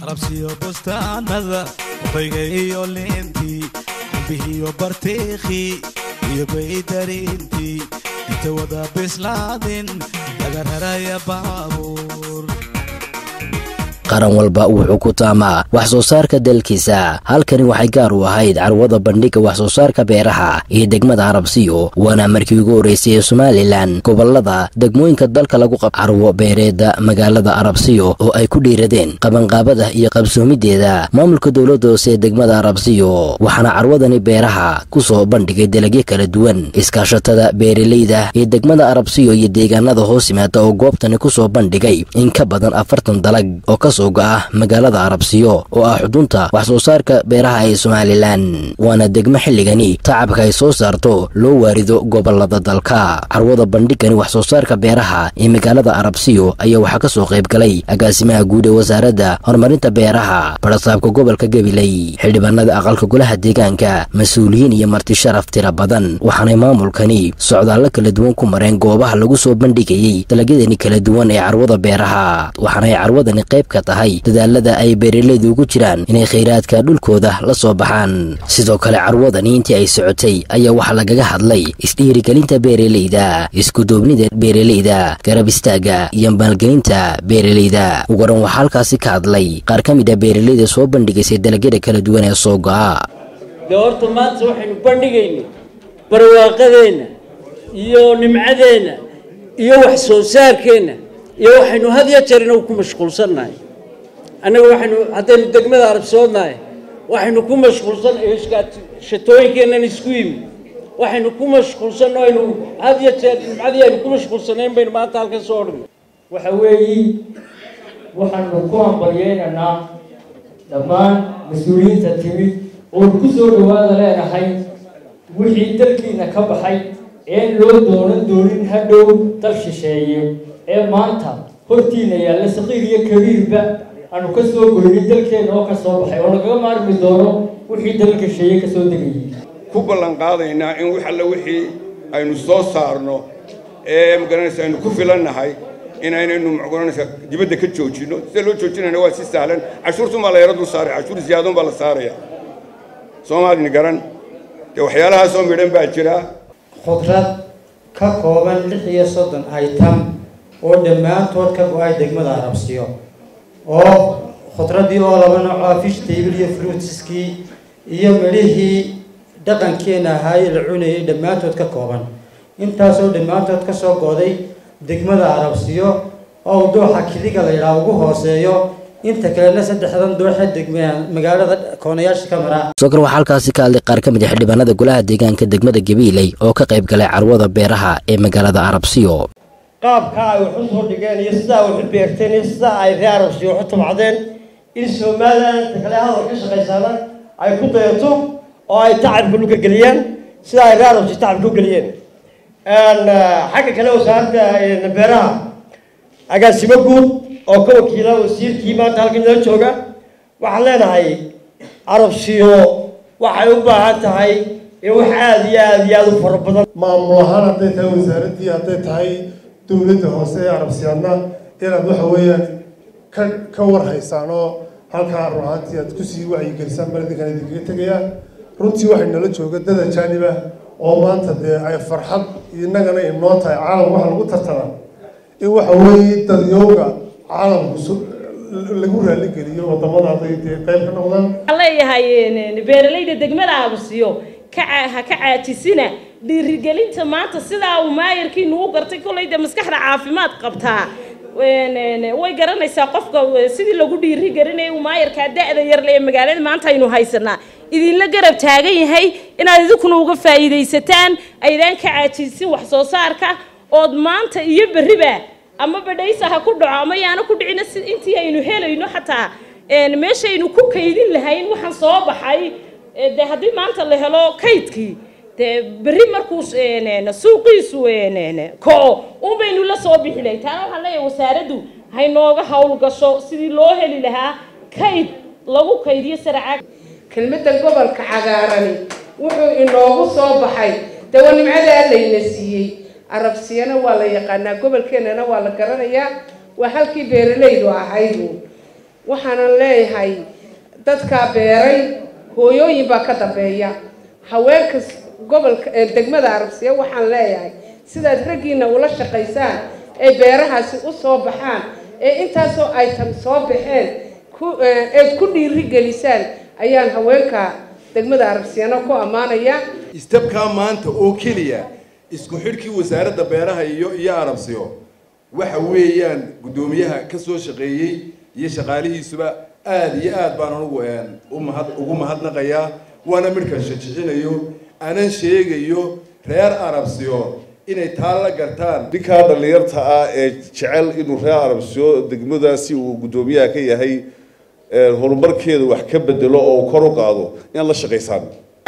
arabsiyo bustaanada bayga iyo liintii ambihiyo bartiikhii iyo baydariintii inta wada bislaadin laga raraya baabuur qaran walba wuxuu ku taamaa wax soo saarka dalkiisa halkani waxay gaar u ahayd carwada bandhigga wax soo saarka beeraha iyo degmada arabsiyo waana markii ugu horreysay ee somalilan gobolada degmooyinka dalka lagu qab carwo beereedda magaalada arabsiyo oo ay ku dhiiradeen qabanqaabada iyo qabsoomideeda maamulka dowladda hoose ee degmada arabsiyo waxaana carwadani beeraha ku soo bandhigay dalagyo kala duwan iskaashatada beeraleyda ee degmada arabsiyo iyo deegaanada hoos yimaada oo goobtani ku soo bandhigay in ka badan afartan dalag oo ka soo ah magaalada arabsiyo oo ah xudunta wax soo saarka beeraha ee somalilan waana degmo xilligani tacabka ay soo saarto loo waarido gobolada dalka carwada bandhigani wax soo saarka beeraha ee magaalada arabsiyo ayaa waxaa ka soo qayb galay agaasimaha guud ee wasaaradda horumarinta beeraha barasaabka gobolka gabiley xildhibaanada aqalka golaha deegaanka mas-uuliyiin iyo marti sharaf tira badan waxaanay maamulkani socdaallo kala duwan ku mareen goobaha lagu soo bandhigayey dalagyadani kala duwan ee carwada beeraha waxaanay carwadani qayb ka tahay dadaalada ay beeraleydu ugu jiraan inay khayraadka dhulkooda la soo baxaan sidoo kale carwadani intii ay socotay ayaa waxaa lagaga hadlay isdhiirigelinta beeraleyda iskuduubnida beeraleyda garab istaagga iyo maalgelinta beeraleyda ugaran waxaa halkaasi ka hadlay qaar ka mid a beeraleyda soo bandhigaysay dalagyada kala duwan ee soo go'a dee horta maanta waxaynu bandhigayna barwaaqadeenna iyo nimcadeenna iyo wax soo saarkeenna iyo waxaynu had ya jeer inagu ku mashquulsannahay annaga waxaynu haddaynu degmada arabsoodnahay waxaynu ku mashquulsan shatooyinkeennan isku yimi waxaynu ku mashquulsanno aynu had ya jeer nimcadii aynu ku mashquulsanayn baynu maanta halkan soo odhnay waxa weeyi waxaanu ku hambalyeynaynaa dhammaan mas-uuliyiinta timid oon ku soo dhawaada leenahay wixii dalkiina ka baxay een loo doonan doonin hadhow dal shisheeye ee maanta hortiina yaalla saqiir iyo kabiirba aanu ka soo goynin dalkeena oo ka soo baxay oo lagaga maarmi doono wixii dalka sheeye ka soo degayay ku ballan qaadaynaa in wax alla wixii aynu soo saarno ee magaranaysa aynu ku filannahay inaynaynu magaranaysa dibadda ka joojinno sida loo joojinayna waa si sahlan cashuurtun baa la yaro dul saaray cashuur ziyaadon baa la saaraya soomaalini garan dee waxyaalahaasoo midhan baa jira khudrad ka kooban lix iyo soddon item oo dhammaantood ka go-ay degmada arabsiyo oo khudradii oo laba noocoa fish table iyo fruitskii iyo midhihii dhaqankeena ahaayee la cunayay dhammaantood ka kooban intaasoo dhammaantood ka soo gooday degmada arabsiyo oo dooxa kiliga la yidhaha ugu hooseeyo inta kalena saddexdan dooxa degma magaalada koonayaasha ka mara sokor waxaa halkaasi ka hadlay qaar ka mid a xildhibaanada golaha deegaanka degmada gabiiley oo ka qayb galay carwada beeraha ee magaalada arabsiyo qaabka ay wax u soo dhigeen iyo sidaa wax u beerteen iyo sidaa ay reer arabsiyo wax u tabcdeen in somalilan inta kale hadal ka shaqaysaana ay ku dayato oo ay tacabka dhulka geliyaan sida ay reer arabsiyo tacabka u geliyeen xagga kale wasaaradda beeraha agaasimo guud oo ka wakiila wasiirkii maanta halkan nala jooga waxaan leenahay arabsiyo waxay u baahan tahay in wax aada iyo aada iyo aada u fara badan maamul ahaan hadday tahay wasaaraddii hadday tahay dowladda hoose ee arabsiyaadna inaad waxa weeyaan ka ka warhaysaan oo halkaa run ahaantii aad kusii wacyigelisaan baladinkan idinkaga tegayaan runtii waxay nala jooga dada jaaniba oo maanta dee ay farxad innagana inoo tahay caalam waxa lagu tartamaa in waxa weeye dadyowga caalamku lagu raaligeliyo wadamada hadday dee qayb ka noqdaan waxaan leeyahay beeralayda degmada abasiyo ka ha ka caajisina dhiirigelinta maanta sidaa uu maayarkiinu u gartay kollay dee maskaxda caafimaad qabtaa way garanaysaa qofka sidii lagu dhiirigelinaya uu maayarkaa da-da yarle ee magaalada maanta aynu haysanaa idinla garab taagan yahay inaad idinkuna uga faa'iidaysataan aydaan ka caajisin wax soo saarka ood maanta iyo berriba ama badhaysa ha ku dhaco ama yaana ku dhicina si intii aynu helayno xataa meeshaynu ku kaydin lahayn waxaan soo baxay dee haddii maanta la helo kaydkii dee berri markuu suuqiisu ko un baynu la soo bixi lahay taana waxaan leeyahay wasaaraddu haynooga hawl gasho sidii loo heli lahaa kayd lagu kaydiyo saracaag kelmadda gobolka cagaarani wuxuu inoogu soo baxay dee waa nimcadaa layna siiyey arabsiyana waa la yaqaanaa gobolkeennana waa la garanayaa waa halkii beeralaydu ahaydu waxaanan leeyahay dadkaa beeray hooyooyin baa ka dambeeya haweenka gobolka degmada arabsiya waxaan leeyahay sidaad raggiina ula shaqaysaan ee beerahaasi u soo baxaan ee intaasoo aytan soo baxeen eed ku dhiiri gelisaan ayaan haweenka degmada arabsiyana ku ammaanaya istabkaa maanta oo keliya isku xidhkii wasaaradda beeraha iyo iyo arabsiyo waxa weeyaan guddoomiyaha ka soo shaqeeyey iyo shaqaalihiisuba aada iyo aad baan anugu umahad ugu mahadnaqayaa waana midhkan shajixinayo anan sheegayo reer arabsiyo inay taa la gartaan ninkaa dhallinyarta ah ee jecel inuu reer arabsiyo degmadaasi uu guddoomiyaha ka yahay horumarkeeda wax ka bedelo oo kor u qaado inaad la shaqaysaan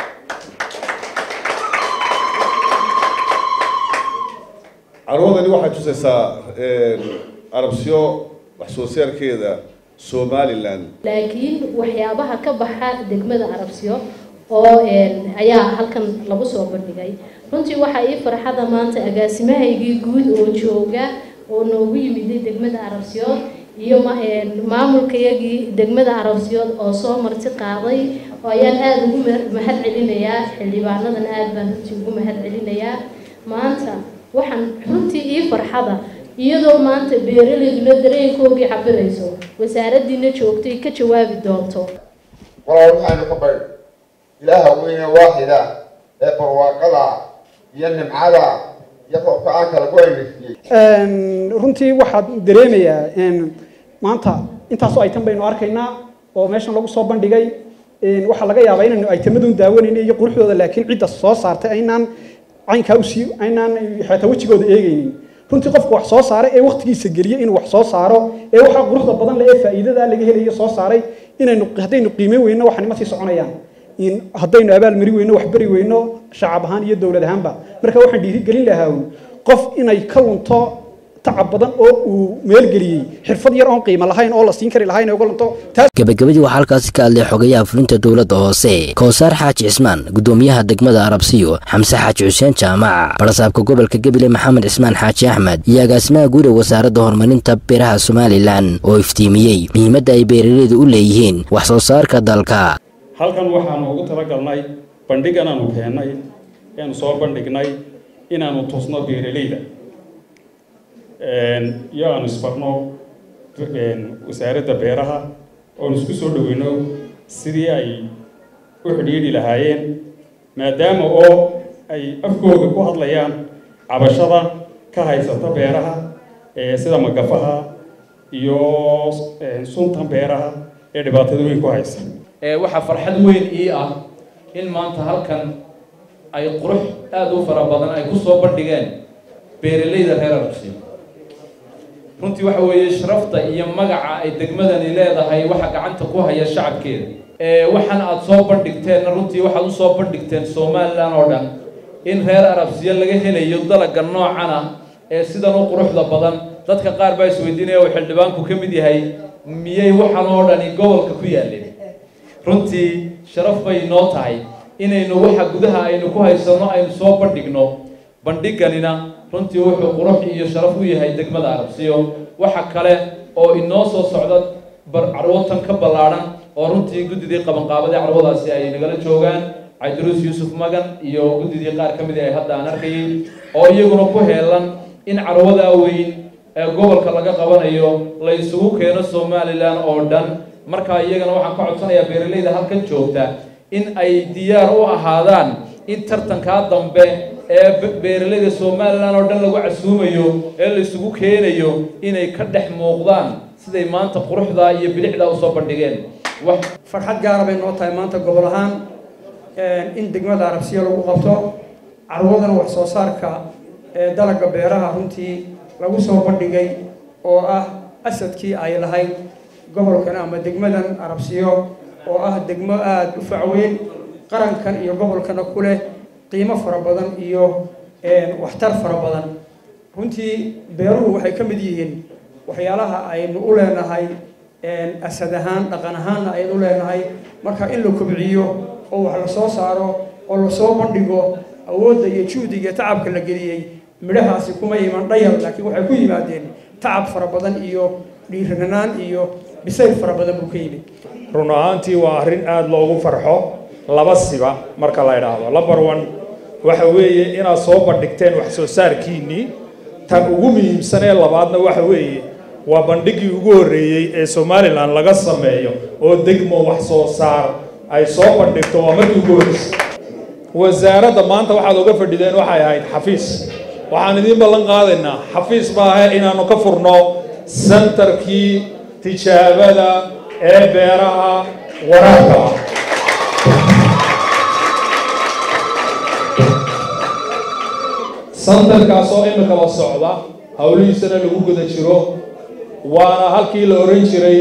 carwadani waxay tusaysaa arabsiyo wax soo saarkeeda somalilan laakiin waxyaabaha ka baxa degmada arabsiyo oo ayaa halkan lagu soo bandhigay runtii waxaa ii farxada maanta agaasimahaygii guud oo jooga oo noogu yimiday degmada arabsiyood iyo maamulkayagii degmada arabsiyood oo soo marti qaaday oo ayaan aada ugu mahad celinayaa xildhibaanadan aada baan runtii ugu mahad celinayaa maanta waxaan runtii ii farxada iyadoo maanta beeralayduna dareenkoogii cabirayso wasaaraddiina joogtay ka jawaabi doonto walaal waxaynu ka baydh ilaaha weyne waaxida ee barwaaqada iyo nimcada iyo roobka aan kala ku aynasiyey runtii waxaad dareemayaa maanta intaasoo aytan baynu arkaynaa oo meeshan lagu soo bandhigay waxaa laga yaabaa inaynu aytamadun daawanayna iyo quruxdooda laakiin cidda soo saartay aynaan caynkaa usii aynaan xataa wejigooda eegaynin runtii qofka wax soo saaray ee waqtigiisa geliya inuu wax soo saaro ee waxaa quruxda badan leh ee faa'iidada laga helayo soo saaray inaynu haddaynu qiimeyn weyno waxaan ima sii soconayaan haddaynu abaal mari weyno wax beri weyno shacab ahaan iyo dowlad ahaanba marka waxaan dhiirigelin lahaa qof inay ka lunto tacab badan oo uu meelgeliyey xirfad yar oon qiimo lahayn oo la siin kari lahayn uga lunto gabagabadii waxaa halkaasi ka hadlay xogayaha fulinta dowladda hoose kowsaar xaaji cismaan guddoomiyaha degmada arabsiyo xamse xaaji xuseen jaamac barasaabka gobolka gebile maxamed cismaan xaaji axmed iyo agaasimaha guud ee wasaaradda horumarinta beeraha somalilan oo iftiimiyey muhiimadda ay beeraleydu u leeyihiin wax soo saarka dalka halkan waxaanu ugu talagalnay bandhigan aanu keennay eanu soo bandhignay inaanu tusno beeraleyda iyo aanu isbarno wasaaradda beeraha oonu isku soo dhoweyno sidii ay u xidhiidhi lahaayeen maadaama oo ay afkooda ku hadlayaan cabashada ka haysata beeraha sida magafaha iyo suntan beeraha ee dhibaatada weyn ku haysa waxaa farxad weyn ii ah in maanta halkan ay qurux aada u fara badan ay ku soo bandhigeen beeralayda reer arabsiyo runtii waxa weeye sharafta iyo magaca ay degmadani leedahay waxa gacanta ku haya shacabkeeda waxaan aada soo bandhigteenna runtii waxaad usoo bandhigteen somalilan oo dhan in reer arabsiyo laga helayo dalaga noocana ee sidan u quruxda badan dadka qaar baa isweydiinaya uu xildhibaanku ka mid yahay miyay waxaan oo dhani gobolka ku yaalleen runtii sharaf bay noo tahay inaynu waxa gudaha aynu ku haysanno aynu soo bandhigno bandhiganina runtii wuxuu qurux iyo sharaf u yahay degmada arabsiyo waxa kale oo inoo soo socda carwatan ka ballaadhan oo runtii guddidii qabanqaabadii carwadaasi ay nagala joogaan cabdiruus yuusuf magan iyo guddidii qaar ka mid ay hadda aan arkayay oo iyaguna ku heelan in carwadaa weyn ee gobolka laga qabanayo la isugu keeno somalilan oo dhan markaa iyagana waxaan ka codsanayaa beeralayda halkan joogta in ay diyaar u ahaadaan in tartankaa dambe ee beeralayda somalilan oo dhan lagu casuumayo ee la isugu keenayo inay ka dhex muuqdaan siday maanta quruxdaa iyo bilicdaa usoo bandhigeen farxad gaara bay noo tahay maanta gobol ahaan in degmada arabsiya lagu qabto carwadan wax soo saarka ee dalagga beeraha runtii lagu soo bandhigay oo ah asadkii ay lahayd gobolkan ama degmadan arabsiyo oo ah degmo aada u facweyn qarankan iyo gobolkana ku leh qiimo fara badan iyo waxtar fara badan runtii beeruhu waxay ka mid yihiin waxyaalaha aynu u leenahay asad ahaan dhaqan ahaanna aynu u leenahay marka in la kobciyo oo wax la soo saaro oo lasoo bandhigo awoodda iyo juhdiga iyo tacabka la geliyey midhahaasi kuma iman dhayal laakiin waxay ku yimaadeen tacab fara badan iyo dhiiranaan iyo bisayl fara badan buu ka yimid run ahaantii waa arrin aada loogu farxo laba siba marka la idhaahdo lamber one waxa weeye inaad soo bandhigteen wax soo saarkiinnii tan ugu muhiimsan ee labaadna waxa weeye waa bandhiggii ugu horreeyey ee somalilan laga sameeyo oo degmo wax soo saar ay soo bandhigto waa markii ugu horreysay wasaaradda maanta waxaad oga fadhideen waxay ahayd xafiis waxaan idiin ballan qaadaynaa xafiis maahe inaannu ka furno sentarkii tijaabada ee beeraha waraabka ah santarkaas oo imikaba socda howlihiisana lagu guda jiro waana halkii la oran jiray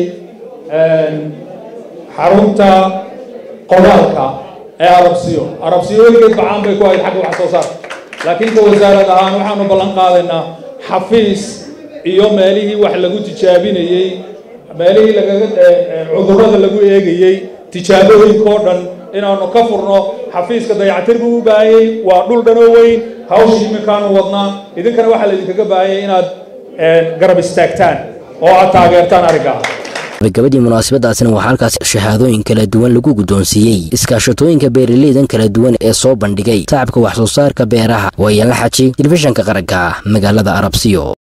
xarunta qodaalka ee arabsiyo arabsiyo weligeed bacaan bay ku ahayd xagga wax soo saarka laakiin ka wasaarad ahaan waxaanu ballan qaadaynaa xafiis iyo meelihii wax lagu tijaabinayey meelihii lagaga cudurrada lagu eegayey tijaabooyinkao dhan inaanu ka furno xafiiska dayactir buu u baahanyey waa dhul dhanoo weyn hawshii iminkaanu wadnaa idinkana waxaa laydinkaga baahanyay inaad garab istaagtaan oo aad taageertaan arrinkaa gabagabadii munaasabadaasina waxaa halkaas shahaadooyin kala duwan lagu guddoonsiiyey iskaashatooyinka beeraleydan kala duwan ee soo bandhigay tacabka wax soo saarka beeraha waayaanla xaji telefishanka qaranka magaalada arabsiyo